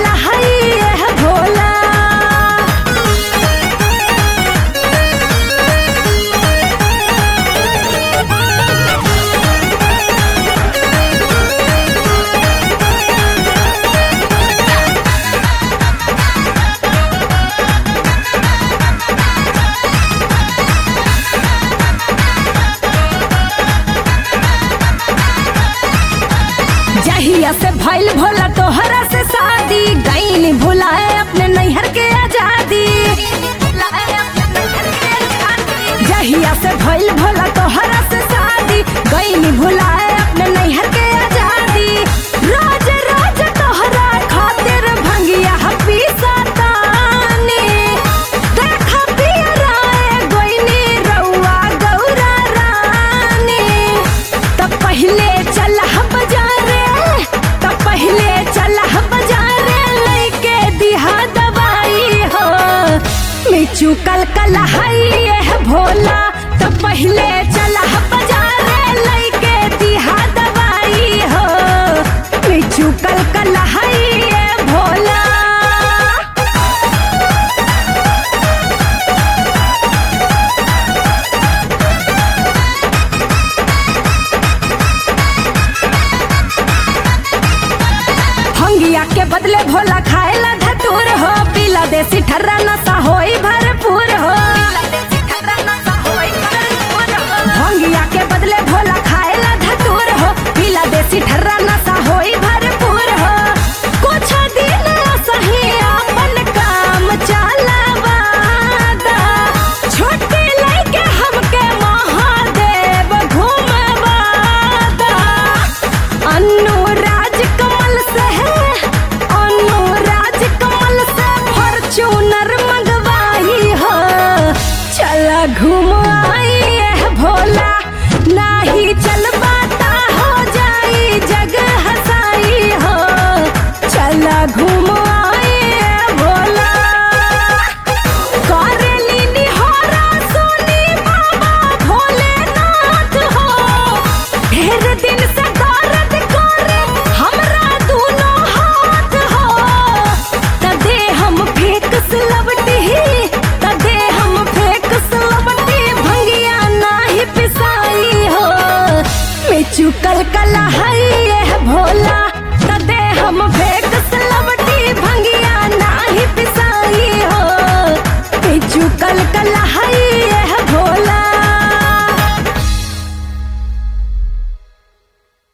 कलहई है भोला जहिया से भइल भोला तोहरा से शादी गईनी भुलाए अपने नैहर के आजादी जहिया से भइल भोला तोहरा से शादी गईनी भुलाए अपने नैहर के आजादी रोज रोज तोहरा खातिर भंगिया हपी सतानी देखा पिया राय गोइनी रउआ गौरा रानी तब पहले चल बाजारे तब पहले चल बाजारे लेके दिहा दवाई हो मिचू कल कलहई है भोला तब पहले चल बाजारे लेके दिहा दवाई हो मिचू कल कलहई है भोला भंगिया के बदले भोला खाएला धतूर हो पीला देसी ठर्रा नशा होई भर